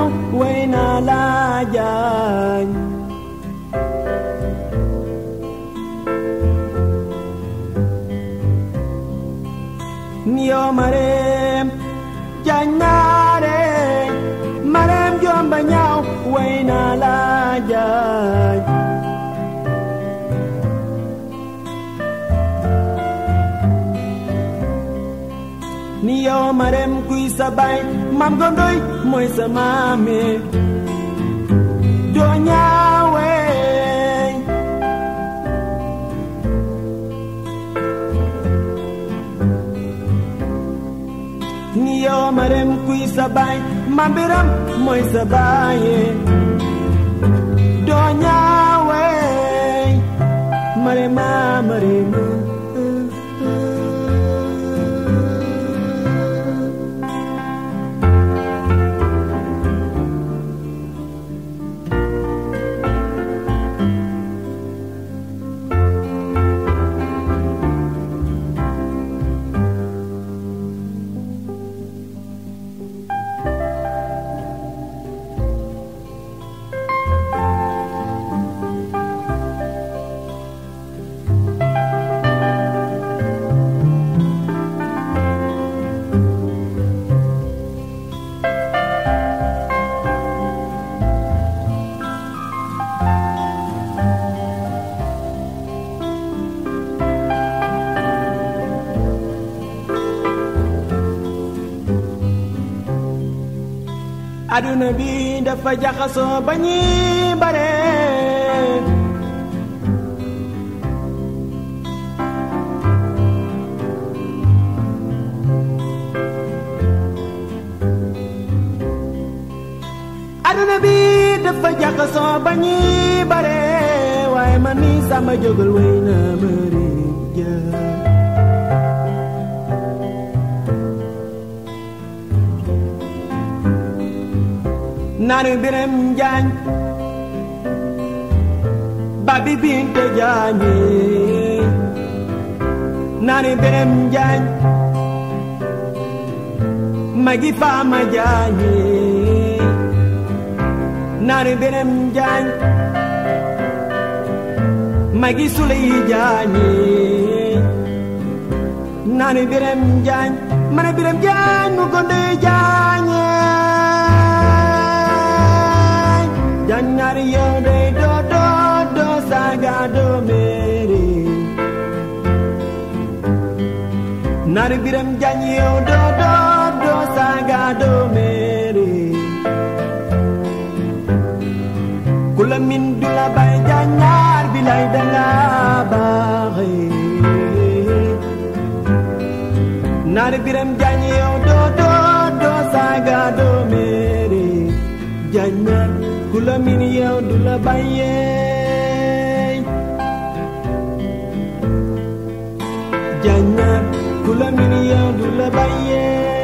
ñaaw way naa la jaañ niyo mareem jaañ naare mareem jomba ñaaw way naa la jaañ ni yow marem kuy sa baay mam gondoy mooy sa maame doo ñaawe ni yow marem kuy sa baay mam biram mooy sa baaye doo ñaawe marema marema aduna bi dafa jaxasoo ba ñi bare aduna bi dafa jaxasoo ba ñi bare waaye man mi sama jógal way na mari ja naanu biram jaañ babi binte jaañe naanu biram jaañ magi faama jaañe naanu biram jaañ magi suley jaañe naanu biram jaañ mana biram jaañ mu gonde jaañe Janyari yode do do do saga do mere Nari biram janyi yo do do do saga do mere Kula min dula bay janyar bilay danga baxe Nari biram janyi yo do do do saga do mere Janyar kula min yow du la bàyyee jaññaat kula min yow du la bàyyee